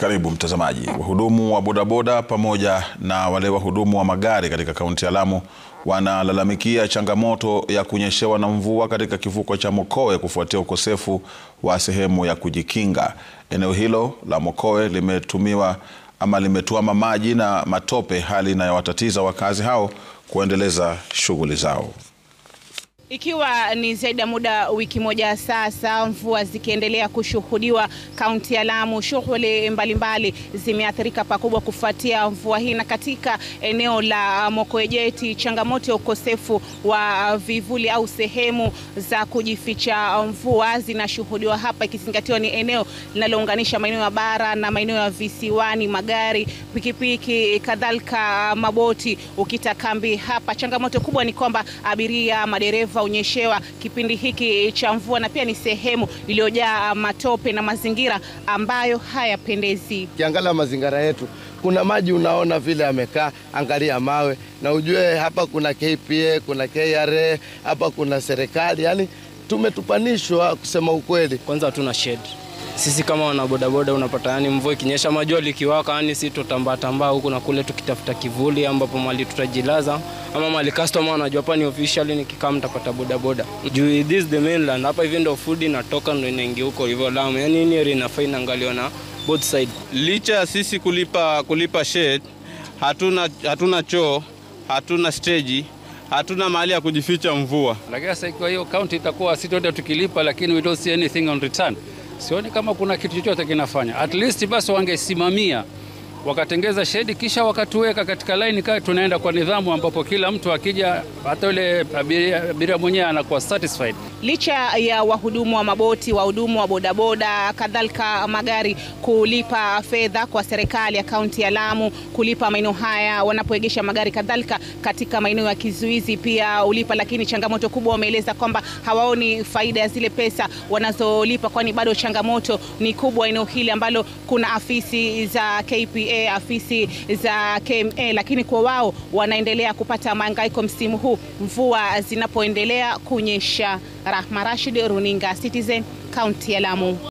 Karibu mtazamaji. Wahudumu wa bodaboda pamoja na wale wahudumu wa magari katika kaunti ya Lamu wanalalamikia changamoto ya kunyeshewa na mvua katika kivuko cha Mokowe kufuatia ukosefu wa sehemu ya kujikinga. Eneo hilo la Mokowe limetumiwa ama limetuama maji na matope, hali inayowatatiza wakazi hao kuendeleza shughuli zao. Ikiwa ni zaidi ya muda wiki moja sasa, mvua zikiendelea kushuhudiwa kaunti ya Lamu, shughuli mbalimbali zimeathirika pakubwa kufuatia mvua hii, na katika eneo la Mokowe Jeti, changamoto ya ukosefu wa vivuli au sehemu za kujificha mvua zinashuhudiwa hapa, ikizingatiwa ni eneo linalounganisha maeneo ya bara na maeneo ya visiwani. Magari, pikipiki, kadhalika maboti ukita kambi hapa. Changamoto kubwa ni kwamba abiria, madereva unyeshewa kipindi hiki cha mvua na pia ni sehemu iliyojaa matope na mazingira ambayo hayapendezi. Kiangalia mazingira yetu, kuna maji unaona vile yamekaa, angalia mawe na ujue hapa kuna KPA, kuna KRA, hapa kuna serikali, yani tumetupanishwa kusema ukweli. Kwanza hatuna shed sisi kama wanabodaboda, unapata yani mvua ikinyesha, majua likiwaka, yani si tutambaa tambaa huku na kule tukitafuta kivuli ambapo mali tutajilaza ama mali customer wanajua hapa ni officially, nikikaa mtapata bodaboda juu this the mainland hapa hivi ndo food inatoka ndo inaingia huko hivyo Lamu, yani ni area inafaa inaangaliwa na both side. Licha ya sisi kulipa kulipa shed, hatuna hatuna choo, hatuna stage hatuna mahali ya kujificha mvua. Lakini sasa ikiwa hiyo kaunti itakuwa sisi wote tukilipa, lakini we don't see anything on return sioni kama kuna kitu chochote kinafanya. At least basi wangesimamia wakatengeza shedi kisha wakatuweka katika laini kaa tunaenda kwa nidhamu, ambapo kila mtu akija, hata yule abiria, abiria mwenyewe anakuwa satisfied. Licha ya wahudumu wa maboti, wahudumu wa bodaboda, kadhalika magari kulipa fedha kwa serikali ya kaunti ya Lamu, kulipa maeneo haya wanapoegesha magari, kadhalika katika maeneo ya kizuizi pia ulipa, lakini changamoto kubwa wameeleza kwamba hawaoni faida ya zile pesa wanazolipa, kwani bado changamoto ni kubwa eneo hili ambalo kuna afisi za KPA afisi za KMA, lakini kwa wao wanaendelea kupata mahangaiko msimu huu mvua zinapoendelea kunyesha. Rahma Rashid, runinga Citizen, kaunti ya Lamu.